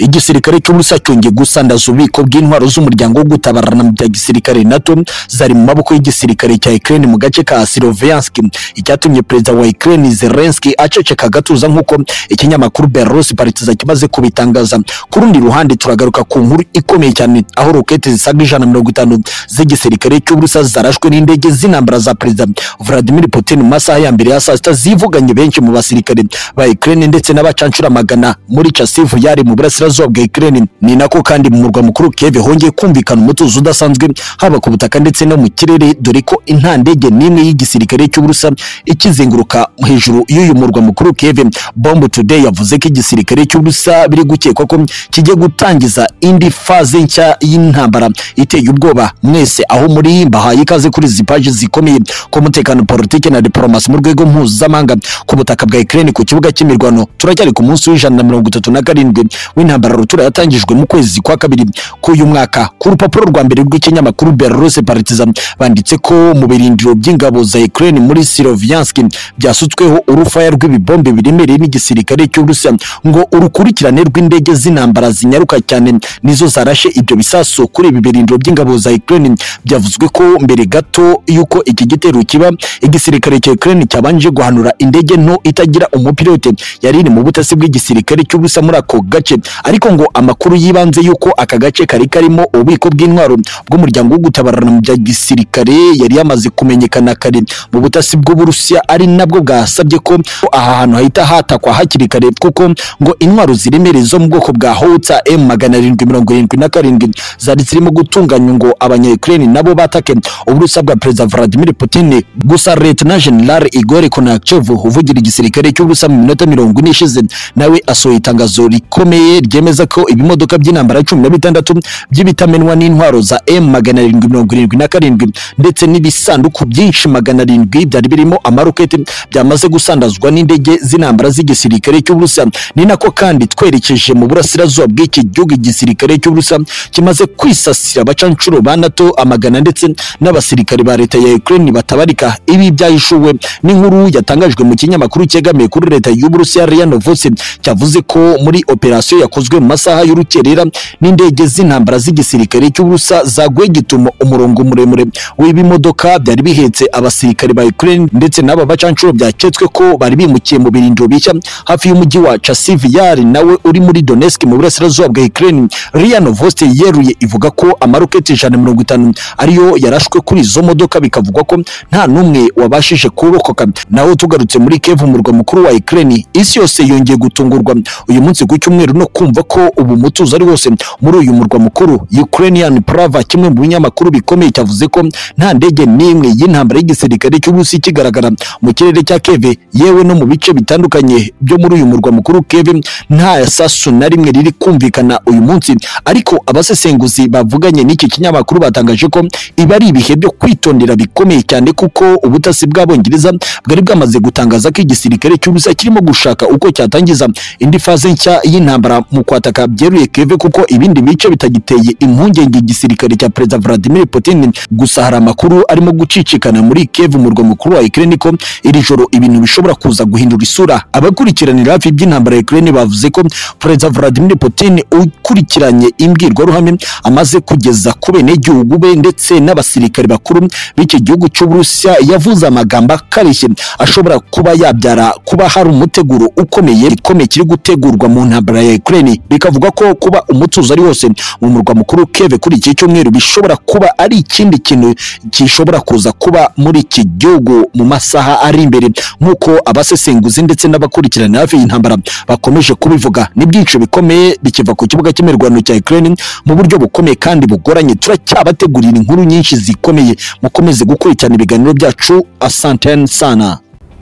igisirikare cy'ubusa cyongeye gusandaza ububiko bw'intwaro z'umuryango wo gutabarana bya gisirikare nato zari mu maboko y'igisirikare cya Ukraine mu gace ka Sloviansk icyatumye perezida wa Ukraine Zelensky aceceka agatuza nk'uko ikinyamakuru Belarus Partizan kimaze kubitangaza ku rundi ruhande turagaruka ku nkuru ikomeye cyane aho rokete zisaga ijana mirongo itanu z'igisirikare cy'ubusa zarashwe n'indege z'intambara za perezida Vladimir Putin mu masaha ya mbere ya saa sita zivuganye benshi mu basirikare ba Ukraine ndetse n'abacancura magana muri Chasiv yari mu burasirazuba bwa Ukraine ni nako kandi mu murwa mukuru Kiev hongeye kumvikana umutuzo udasanzwe haba ku butaka ndetse no mu kirere dore ko nta ndege n'imwe y'igisirikare cy'uburusa ikizenguruka hejuru y'uyu murwa mukuru Kiev Bomb Today yavuze ko igisirikare cy'uburusa biri gukekwa ko kigiye gutangiza indi faze nshya y'intambara iteye ubwoba mwese aho muri mbahaye ikaze kuri izi paji zikomeye ku mutekano politiki na diplomasi mu rwego mpuzamahanga ku butaka bwa Ukraine ku kibuga cy'imirwano turacyari ku munsi w'ijana na mirongo itatu na karindwi w'intambara rutura yatangijwe mu kwezi kwa kabiri k'uyu mwaka ku rupapuro rwa mbere rw'ikinyamakuru Belarus Partizan banditse ko mu birindiro by'ingabo za Ukraine muri Sloviansk byasutsweho urufaya rw'ibibombe biremereye n'igisirikare cy'Uburusiya ngo urukurikirane rw'indege z'intambara zinyaruka cyane nizo zarashe ibyo bisasu kuri ibi birindiro by'ingabo za Ukraine byavuzwe ko mbere gato y'uko iki gitero kiba igisirikare cya Ukraine cyabanje guhanura indege nto itagira umupilote yari iri mu butasi bw'igisirikare cy'Uburusiya muri ako gace ariko ngo amakuru yibanze y'uko aka gace kari karimo ububiko bw'intwaro bw'umuryango wo gutabarana mu bya gisirikare yari yamaze kumenyekana kare mu butasi bw'Uburusiya ari nabwo bwasabye ko aha hantu hahita hatakwa hakiri kare kuko ngo intwaro ziremereye zo mu bwoko bwa Howitzer M magana arindwi mirongo irindwi na karindwi zari zirimo gutunganywa ngo abanya-Ukraine nabo batake uburusiya bwa Perezida Vladimir Putin gusa Leta General Igor Konakchev uvugira igisirikare cy'ubusa mu minota mirongo ine ishize nawe asohoye itangazo rikomeye ryemeza ko ibimodoka by'intambara cumi na bitandatu by'ibitamenwa n'intwaro za M magana arindwi mirongo irindwi na karindwi ndetse n'ibisanduku byinshi magana arindwi byari birimo amaroketi byamaze gusandazwa n'indege z'intambara z'igisirikare cy'ubusa ni nako kandi twerekeje mu burasirazuba bw'iki gihugu igisirikare cy'ubusa kimaze kwisasira abacancuro ba NATO amagana ndetse n'abasirikare ba leta ya Ukraine batabarika ibi byahishuwe n'inkuru yatangajwe mu kinyamakuru cyegamiye kuri leta y'Uburusiya RIA Novosti cyavuze ko muri operasiyo yakozwe mu masaha y'urukerera n'indege z'intambara z'igisirikare cy'Uburusiya zaguye gituma umurongo muremure w'ibimodoka byari bihetse abasirikare ba Ukraine ndetse n'aba bacancuro byaketswe ko bari bimukiye mu birindiro bishya hafi y'umujyi wa Chasiv Yari nawe uri muri Donetsk mu burasirazuba bwa Ukraine RIA Novosti yeruye ivuga ko amaroketi ijana mirongo itanu ariyo yarashwe kuri izo modoka bikavugwa ko nta n'umwe wabashije kurokoka naho tugarutse muri Kiev umurwa mukuru wa Ukraine isi yose yongeye gutungurwa uyu munsi ku cyumweru no kumva ko ubu mutuzo ari wose muri uyu murwa mukuru Ukrainian Pravda kimwe mu binyamakuru bikomeye cyavuze ko nta ndege n'imwe y'intambara y'igisirikare cy'Uburusi kigaragara mu kirere cya Kiev yewe no mu bice bitandukanye byo muri uyu murwa mukuru Kiev nta sasu na rimwe riri kumvikana uyu munsi ariko abasesenguzi bavuganye n'iki kinyamakuru batangaje ko ibi ari ibihe byo kwitondera bikomeye cyane kuko ubutasi bw'abongereza bwari bwamaze gutangaza ko igisirikare cy'ubusa kirimo gushaka uko cyatangiza indi faze nshya y'intambara mu kwataka byeruye Kiev kuko ibindi bice bitagiteye impungenge igisirikare cya Perezida Vladimir Putin gusa hari amakuru arimo gucicikana muri Kiev umurwa mukuru wa Ukraine ko iri joro ibintu bishobora kuza guhindura isura abakurikiranira hafi iby'intambara ya Ukraine bavuze ko Perezida Vladimir Putin ukurikiranye imbwirwaruhame amaze kugeza ku benegihugu be ndetse n'abasirikare bakuru b'iki gihugu cy'Uburusiya yavuze amagambo akarishye ashobora kuba yabyara kuba hari umuteguro ukomeye ikomeye kiri gutegurwa mu ntambara ya Ukraine bikavuga ko kuba umutuzo ari wose mu murwa mukuru Kiev kuri iki cyumweru bishobora kuba ari ikindi kintu gishobora kuza kuba muri iki gihugu mu masaha ari imbere nk'uko abasesenguzi ndetse n'abakurikirana hafi y'intambara bakomeje kubivuga ni byinshi bikomeye bikiva ku kibuga cy'imirwano cya Ukraine mu buryo bukomeye kandi bugoranye turacyabategurira inkuru nyinshi zikomeye mukomeze gukurikirana ibiganiro byacu asantene sana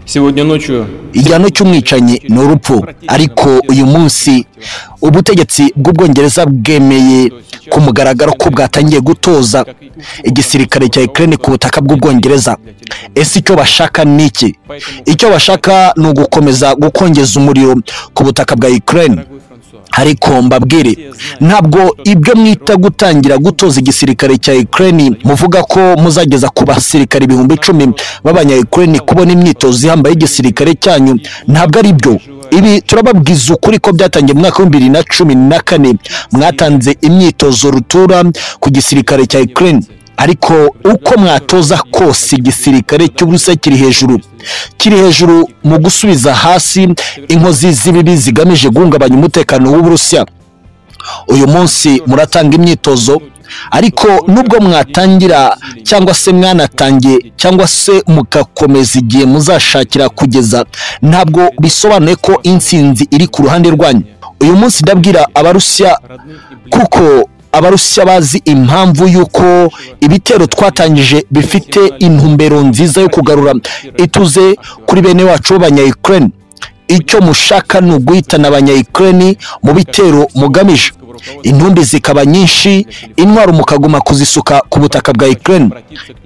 Сегодня ночью igihano cy'umwicanyi ni urupfu ariko uyu munsi ubutegetsi bw'ubwongereza bwemeye ku mugaragaro ko bwatangiye gutoza igisirikare cya Ukraine ku butaka bw'ubwongereza ese icyo bashaka ni iki icyo bashaka ni ugukomeza gukongeza umuriro ku butaka bwa Ukraine ariko mbabwire ntabwo ibyo mwita gutangira gutoza igisirikare cya Ukraine muvuga ko muzageza ku basirikare ibihumbi icumi b'abanya Ukraine kubona imyitozo ihambaye y'igisirikare cyanyu ntabwo ari byo ibi turababwiza ukuri ko byatangiye mu mwaka w'ibihumbi bibiri na cumi na kane mwatanze imyitozo rutura ku gisirikare cya Ukraine ariko uko mwatoza kose igisirikare cy'uburusiya kiri hejuru kiri hejuru mu gusubiza hasi inkozi z'ibibi zigamije guhungabanya umutekano w'uburusiya uyu munsi muratanga imyitozo ariko nubwo mwatangira cyangwa se mwanatangiye cyangwa se mugakomeza igihe muzashakira kugeza ntabwo bisobanuye ko insinzi iri ku ruhande rwanyu uyu munsi ndabwira abarusiya kuko abarusiya bazi impamvu y'uko ibitero twatangije bifite intumbero nziza yo kugarura ituze kuri bene wacu b'abanyayikireni icyo mushaka ni uguhitana abanyayikireni mu bitero mugamije intumbi zikaba nyinshi intwaro mukaguma kuzisuka ku butaka bwa ikireni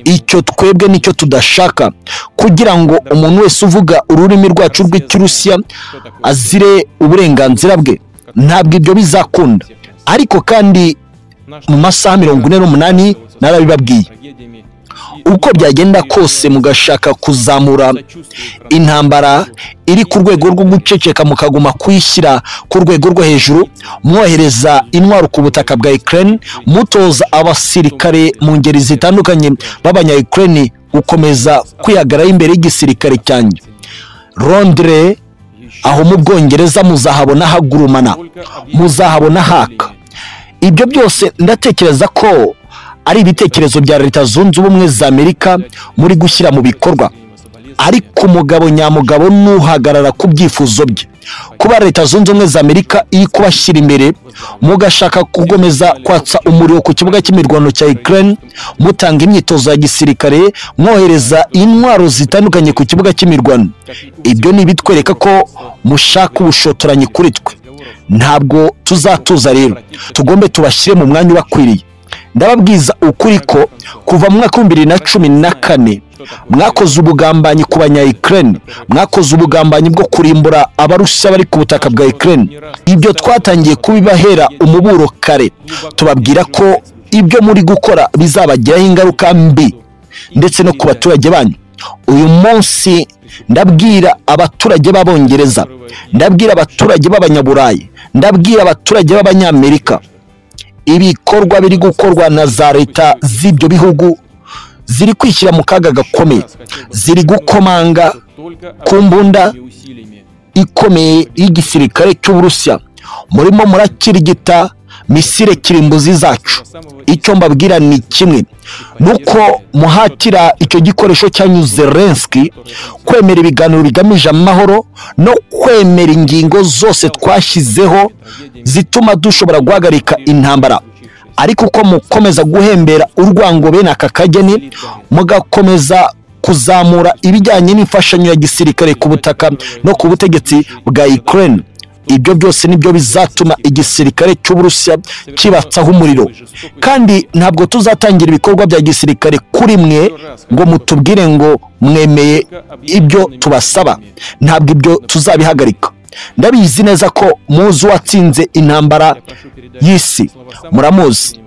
icyo twebwe nicyo tudashaka kugira ngo umuntu wese uvuga ururimi rwacu rw'ikirusiya azire uburenganzira bwe ntabwo ibyo bizakunda ariko kandi mu masaha mirongo ine n'umunani narabibabwiye uko byagenda kose mugashaka kuzamura intambara iri ku rwego rwo guceceka mukaguma kuyishyira ku rwego rwo hejuru mwohereza intwaro ku butaka bwa ikireni mutoza abasirikare mu ngeri zitandukanye b'abanyayikireni gukomeza kwihagarara imbere y'igisirikare cyanjye rondire aho mu bwongereza muzahabona hagurumana muzahabona haka ibyo byose ndatekereza ko ari ibitekerezo bya leta zunze ubumwe za amerika muri gushyira mu bikorwa ariko umugabo nyamugabo n'uhagarara ku byifuzo bye kuba leta zunze ubumwe za amerika iri kubashyira imbere mugashaka kugomeza kwatsa umuriro ku kibuga cy'imirwano cya ikirere mutanga imyitozo ya gisirikare mwohereza intwaro zitandukanye ku kibuga cy'imirwano ibyo ni ibitwereka ko mushaka ubushotoranyi kuri twe ntabwo tuzatuza rero tugombe tubashyire mu mwanya ubakwiriye ndababwiza ukuri ko kuva mu mwaka w'ibihumbi bibiri na cumi na kane mwakoze ubugambanyi ku banyayikireni mwakoze ubugambanyi bwo kurimbura abarusiya bari ku butaka bwa ikireni ibyo twatangiye kubibahera umuburo kare tubabwira ko ibyo muri gukora bizabagiraho ingaruka mbi ndetse no ku baturage banyu uyu munsi ndabwira abaturage b'abongereza ndabwira abaturage b'abanyaburayi ndabwira abaturage b'abanyamerika ibikorwa biri gukorwa na za leta z'ibyo bihugu ziri kwishyira mu kaga gakomeye ziri gukomanga ku mbunda ikomeye y'igisirikare cy'uburusiya murimo murakirigita misire kirimbuzi zacu icyo mbabwira ni kimwe nuko muhatira icyo gikoresho cyanyu zelenski kwemera ibiganiro bigamije amahoro no kwemera ingingo zose twashyizeho zituma dushobora guhagarika intambara ariko uko mukomeza guhembera urwango bene aka kageni mugakomeza kuzamura ibijyanye n'imfashanyo ya gisirikare ku butaka no ku butegetsi bwa ikirere ibyo byose nibyo bizatuma igisirikare cy'uburusiya kibatsaho umuriro kandi ntabwo tuzatangira ibikorwa bya gisirikare kuri mwe ngo mutubwire ngo mwemeye ibyo tubasaba ntabwo ibyo tuzabihagarika ndabizi neza ko muzi uwatsinze intambara y'isi muramuzi